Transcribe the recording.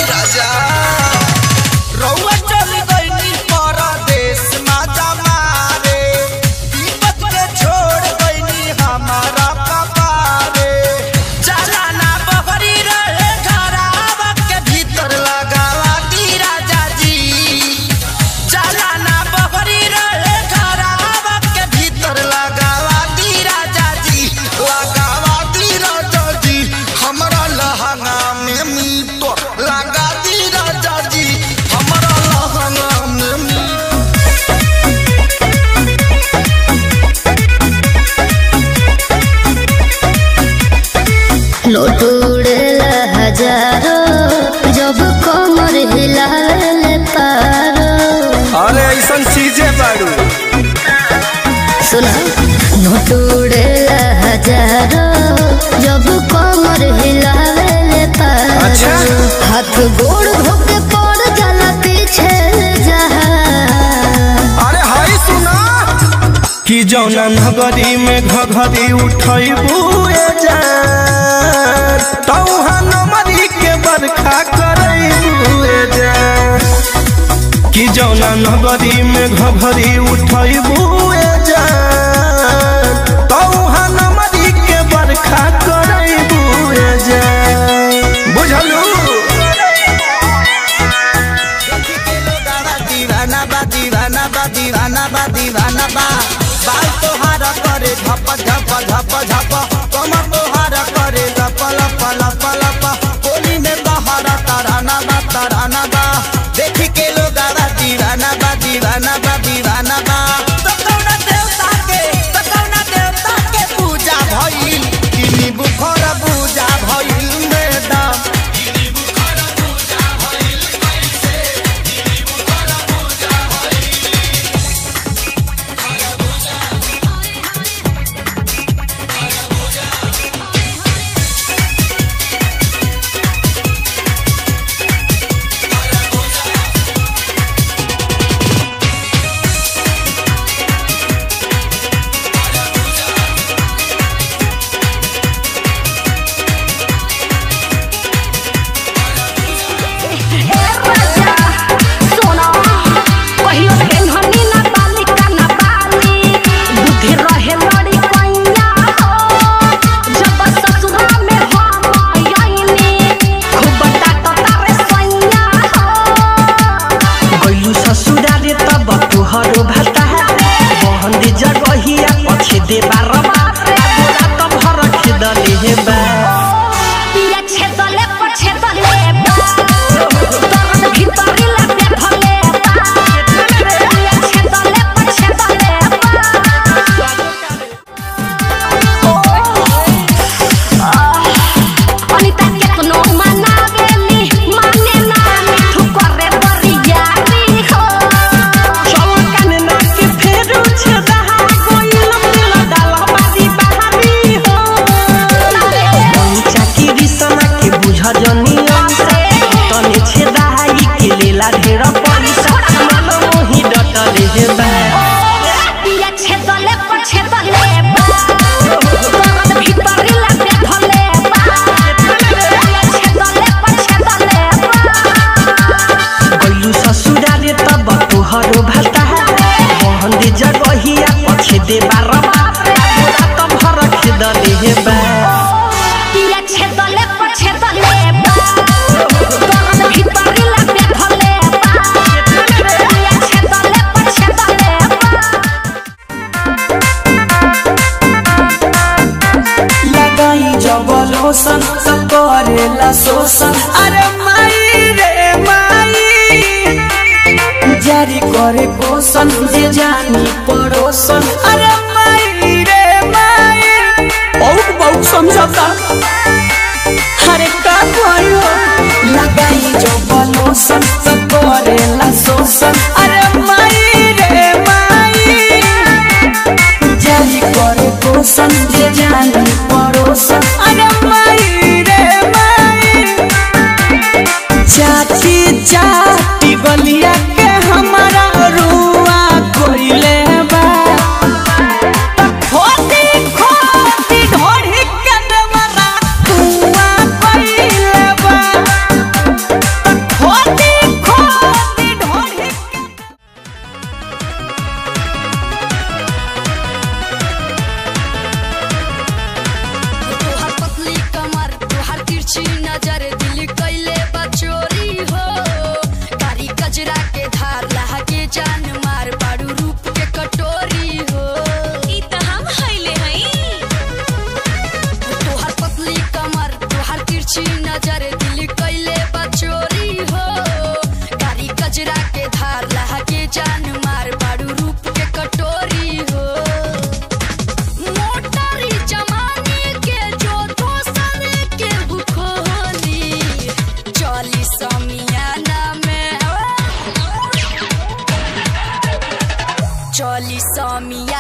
राजा रउआ चल गइनी परदेश माजा मारे दीपक के छोड़ गइनी हमारा कपारे चलाना बहरी रहे घरावा के भीतर लगावा दी राजा जी चलाना बहरी रहे घरावा के भीतर लगावा दी राजा जी लगावा दी राजा जी हमरा लहंगा में मीटर लगा दी राजा जी हमरा लहंगा में मीटर नोट उड़ेला हजारो जब कमर हिलाले पारो अरे ऐसा चीजें बाड़ू सुना नोट उड़ेला हजारो जब कमर हिलाले पारो अच्छा। हाथ गोड़ धोके पड़ जाला पीछे जहा अरे हाय सुना कि जौना नगरी में घघरी उठैबू जान तौहा नमरी के बरखा करैबू जान कि जौना नगरी में घघरी उठैबू जान तौहा नमरी के बरखा करैबू जान बुझलू दीवाना बा दीवाना बा दीवाना बा दीवाना बा बाल तोहार करे झप झप झप झप कमर तोहार करे लप लप लप लप होली में बहार तराना बा तराना बा देख के लोग दीवाना बा दीवाना बा दीवाना बा तो कौना देवता के तो कौना देवता के पूजा भइल किनी बुखर पूजा भइल मैडम गइलू ससुराले तब तुहरो भाता बहन दे जगहिया पछे दे बारवा बोला त भर खेदले हे बा अनिता केतनो मनावेली माने ना मिठू करे बरियारी हो चौकन ना के फेरू छदा कोइल मिल डाल बादी बहारी हो चाकी सना के बुझ जनी तने छेदाई के लेला ढेर पैसा मन मोही डटले हे बा पिया छेदले पर छेदले बा भीतरी लागे धले बा पिया छेदले पर छेदले बा गइलू ससुराले तब तुहरो भाता बहन दे जगहिया पछे दे बारवा बोला त भर खेदले हे बा पिया छेदले पर छेदले बा भीतरी लागे धले बा पिया छेदले पर छेदले बा लगाई जब लोसन सब करेला शोषण अरे माई रे माई जारी करे पोषण जे जानी पड़ोसन अरे माई रे माई बहुत बहुत समझौता अरे का भयो लगाई जब लोसन सब करेला शोषण अरे माई रे माई जारी करे पोषण जे जानी पड़ोसन अरे माई रे माई चाची चाटी गलिया के हमारा रुआ कोइले बा खोती खोती ढोढ़ी के देवरा कुआ कोइले बा दिल कैले बचोरी हो कारी कजरा के धार लहा के जान मार बाड़ू रूप के कटोरी हो ई त हम हइले हई तोहर पतली कमर तोहर तिरछी नजर दिल कैले बचोरी हो कारी कजरा के धार लहा के जान मार बाड़ू रूप के कटोरी हो मोटरी जमाने के जो दोसर के भूखोली चली समियाना में चली समिया